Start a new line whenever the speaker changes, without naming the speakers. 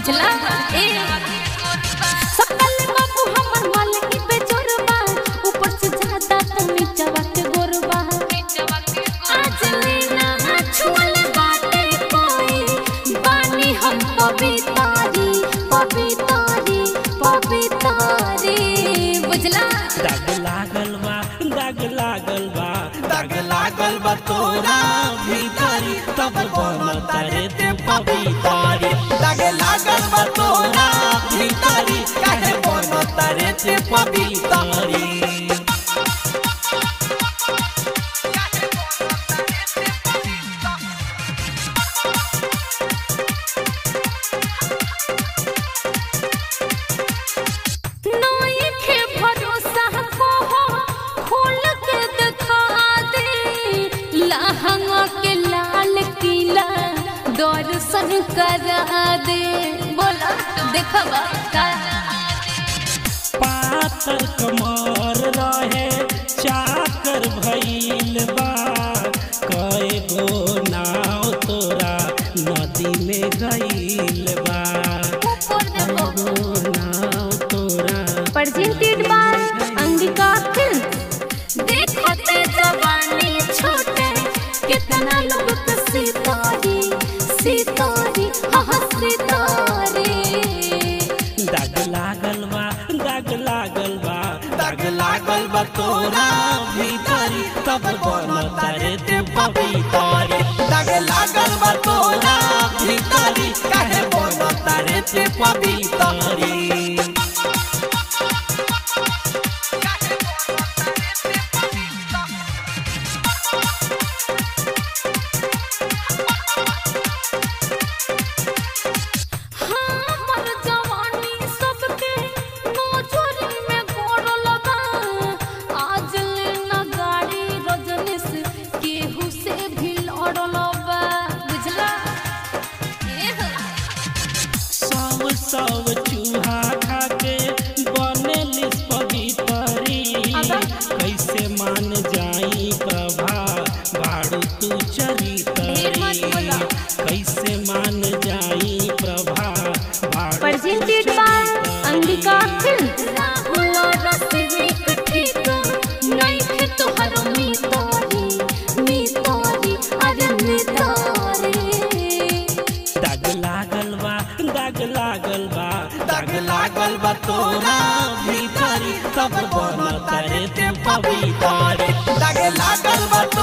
बुझला ए सकल बाबू हमर मालिक बेजोरबा ऊपर से ज्यादा तो नीचवा के गोरबा आज लेना छुअल बाटे कोई बानी हम पवितारी पवितारी पवितारी बुझला
दाग लागल बा दाग लागल बा दाग लागल बा तोरा भीतरी तब बनता रे ते पवितारी दाग लागल बा तोरा भीतरी काहे बनता रे ते पवितारी
नई के भरोसा को हो खोल के दिखा दे लहंगा के लाल किला दर्शन करा दे बोला देखबा का
पातर कमर रहे चाकर भइल बा कए गो नाव तोरा नदी में गइल बा
ऊपर देखो
गो नाव तोरा
presented by अंगिका फिल्म देखते जवानी छोटे कितना लोग के सितारे सितारे हाँ सितारे
दाग लागल बा दाग लागल बा दाग लागल बा तोरा भीतरी तब बनता रे ते पवितारी दाग लागल बा तोरा भीतरी काहे बनता रे ते पवितारी
हमर जवानी सबके नोचरी में गोड़ लगा आज ले न गाड़ी रजनीश केहू से भी लड़ल बा बुझला ए हो।
सब सब चूहा खाके बनेलिस पवितरी
अबा।
कैसे मान जाई प्रभा बाड़ू तू
ढेर मत
चरितरी
बोला।
कैसे मान जाई प्रभा बाड़ू
presented by Angika film Rahul Rasik ठीक नहीं थे तोहर मितारी मितारी अरे मितारी
दाग लागल बा दाग लागल बा दाग लागल बा तोरा भीतरी तब बनता रे ते पवितारी दाग लागल बा